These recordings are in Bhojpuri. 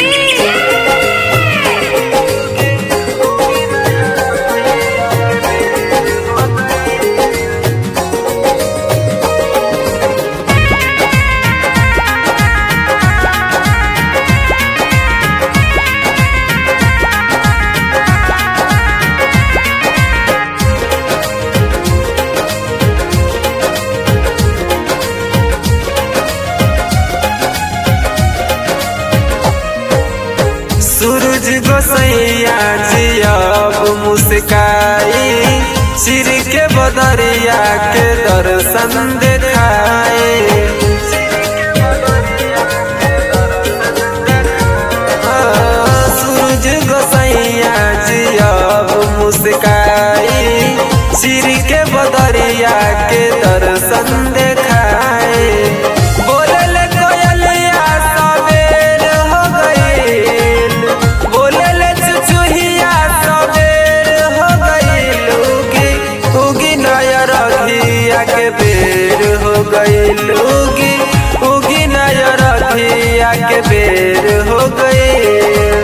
सूरज गोसैया जी अब मुस्काई चिर के बदरिया के दर्शन देखाए हाँ, सूरज गोसैया जी अब मुस्काई चिर के बदरिया के दर्शन देखाए बोलले कोयलिया सवेर हो गईल बोलले चुचुहिया सवेर हो गईल उगी उगी नया रधिया के बेर हो गईल उगी उगी नया रधिया के बेर हो गईल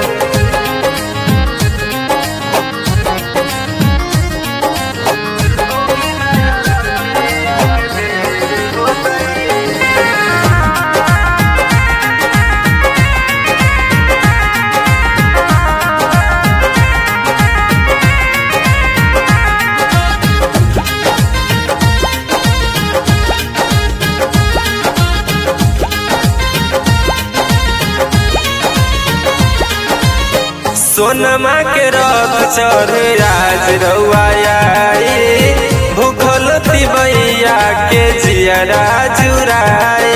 सोनमा के रथ चढ़ राज रउआई भूखल तिबैया के जियरा जुराए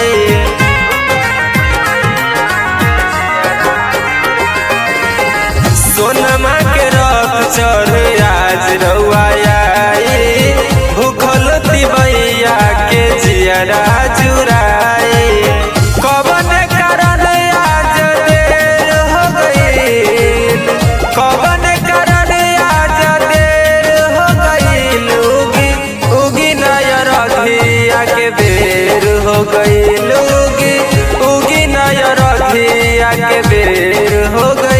सोनमा के रथ चढ़ राज रउआई भूखल तिबैया के जियरा जुराए कवन कारण आज देर हो गईल कवन कारण आज देर हो गईल उगी उगी नया रधिया के बेर हो गईल उगी उगी नया रधिया के बेर हो गईल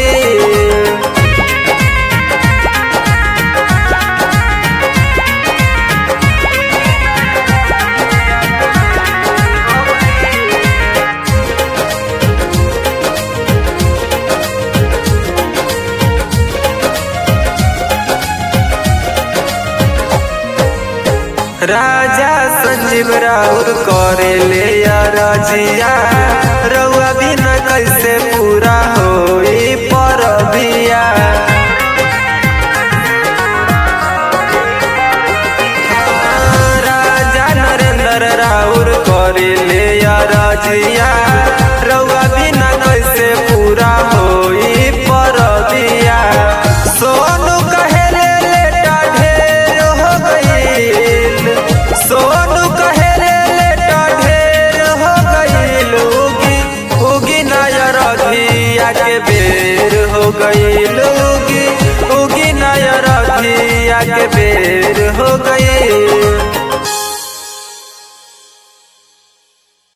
राजा संजीव राउर करे ले रजिया रउआ बिना कैसे पूरा होई परबिया राजा नरेंद्र राउर करे ले रजिया रउआ बिना कैसे पूरा होई परबिया सोनू कहेले लेटा ढेर हो गईल सोनू कहेले लेटा ढेर हो गईल उगी उगी नया रधिया के बेर हो गईल उगी उगी नया रधिया के बेर हो गईल